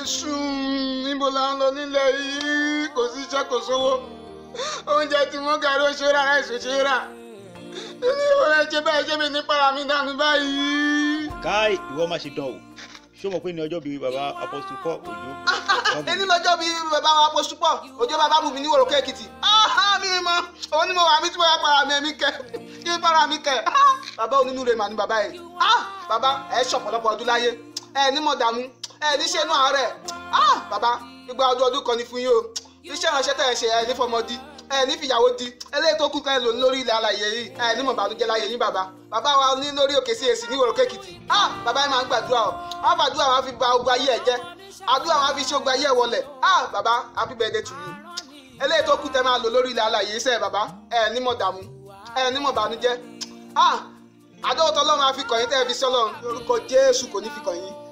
sùn níbo la ń lọ nílẹ̀ yìí kò sí iṣẹ́ kò sówó oúnjẹ tí wọ́n gàrí ó ṣe rà ráìsì ó ṣe rà ní ìwọ̀n ẹ̀jẹ̀ báyìí ṣé mi ní para mi dànù báyìí. káì ìwọ má ṣe dán o ṣé o mọ̀ pé ní ọjọ́ bíi baba apostle paul òjò ẹni lọ́jọ́ bíi bàbá wa poṣù pọ̀ òjò bàbá bù mí ní wòrókè èkìtì mi mọ òun ni mo wà mí tí mo yà para mi ẹ̀mí kẹ kí n para mi kẹ bàbá onínúure mà ní bàbá yìí bàbá ẹ ṣọ̀pọ̀lọpọ̀ ọdún láyé ẹ ní mọ̀ dààmú ẹ ní ṣẹ́nu àárẹ̀ bàbá ìgbà ọdún ọdún kan ní fún yín o iṣẹ́ ìránṣẹ́ tẹ̀ ẹ ṣe ẹ ní fọmọdí ẹ ní fìyàwó di eléyìí tó kù kan lò lórí ilẹ̀ alàyè yìí ẹ ní mọ̀ bàlújẹ́ láyé yín bàbá bàbá wa ní lórí òkè sí èsì ní ìwòrókè èkìtì bàbá yìí máa ń gbàdúrà o wọn fàdúrà wọn fi ba ogun ayé ẹ jẹ́ àdúrà wọn fi ṣe ogun ayé ẹ wọlé bàbá happy birthday to you eléyìí tó kù tẹ máa lò lórí ilẹ̀ alàyè iṣẹ́ bàbá ẹ ní mọ̀ dààmú ẹ ní mọ̀ bànújẹ́ àdóòtọ́ ọlọ́run á fi kàn yín tẹ́ ẹ fi sí ọlọ́run lórúkọ jésù kò ní fi kàn yín